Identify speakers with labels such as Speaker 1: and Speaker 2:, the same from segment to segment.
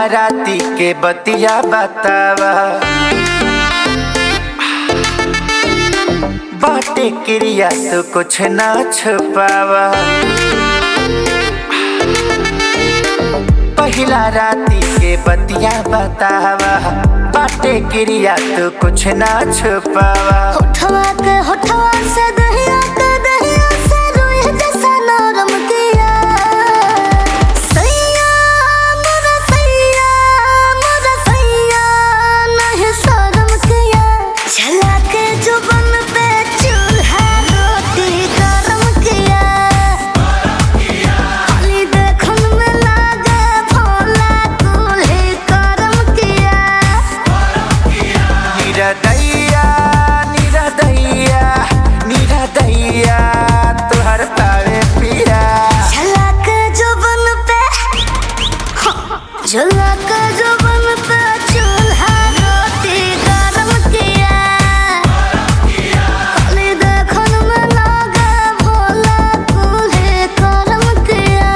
Speaker 1: राती के बतिया बतावा बाटे क्रिया तो कुछ ना छुपावा पहिला राती के बतिया बतावा बाटे क्रिया तो कुछ ना छुपावा
Speaker 2: होठवा के होठवा से दहिया के दहिया से रोए जैसा नरम किया सैया मोरा सैया मोरा सैया नहीं शर्म किया जला के जुबन पे चूल्हा रोटी गरम किया खाली देखन में लागे भोला दूल्हे करम किया
Speaker 1: निरदैया निरदैया निरदैया तुहर पावे पिया
Speaker 2: झलक जुबन पे झलक जुबन पे चूल्हा रोटी गरम किया खाली देखन में लागे भोला दूल्हे करम किया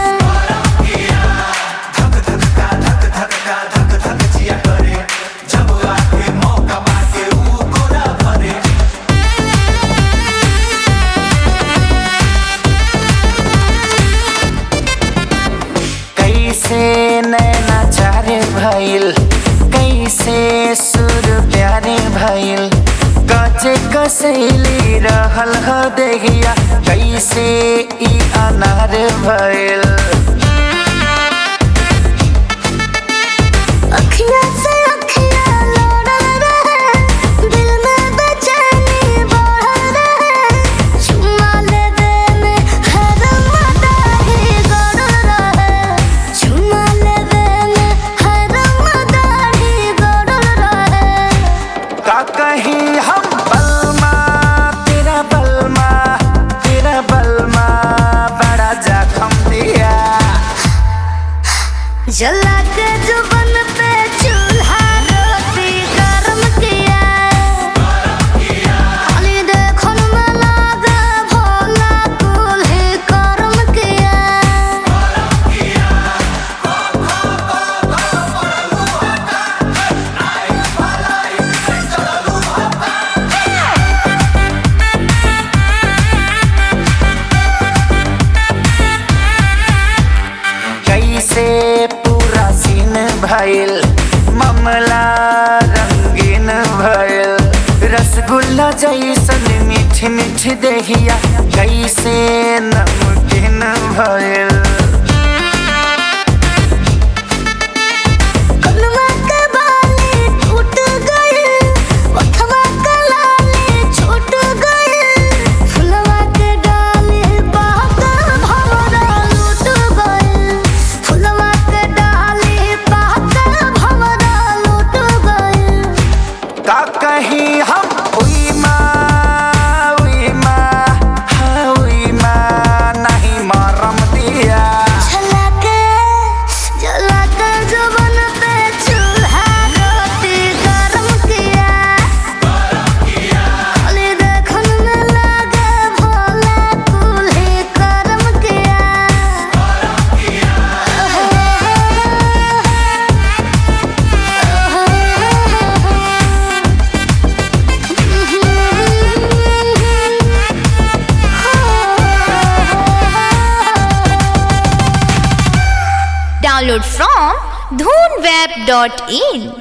Speaker 1: कैसे नैना चारे भइल कैसे सुर प्यारे भइल कचे कसैली रहल ह देहिया कैसे ई अनार भइल
Speaker 2: अखियाँ से अखियाँ लौटल रहे दिल में बेचैनी बढ़ल रहे चुम्मा लेवे में हर मदाही गड़ल रहे चुम्मा लेवे में हर मदाही गड़ल रहे
Speaker 1: का कहीं हम बलमा तेरा बलमा तेरा बलमा बड़ा जखम दिया
Speaker 2: जला के जुबन पे चूल्हा रोटी गरम किया खाली देखन में लागे भोला दूल्हे करम किया
Speaker 1: कैसे पूरा सीन भइल मामला रंगीन भइल रसगुल्ला जैसन मीठ मीठ देहिया कैसे नमकीन भइल
Speaker 2: कलमा के बाली टूट गई ओठवा के लाली छूट गई फुलवा के डाली बहकर भंवरा लूट गई फुलवा के डाली बहकर भंवरा लूट गई
Speaker 1: का कहीं हम उई माँ उई माँ हाँ उई माँ नहीं मारम दिया
Speaker 2: झलके झलके जुबान पे चूल्हा रोटी गरम किया खाली देखन में लागे भोला दूल्हे करम किया
Speaker 3: Download from dhoonweb.in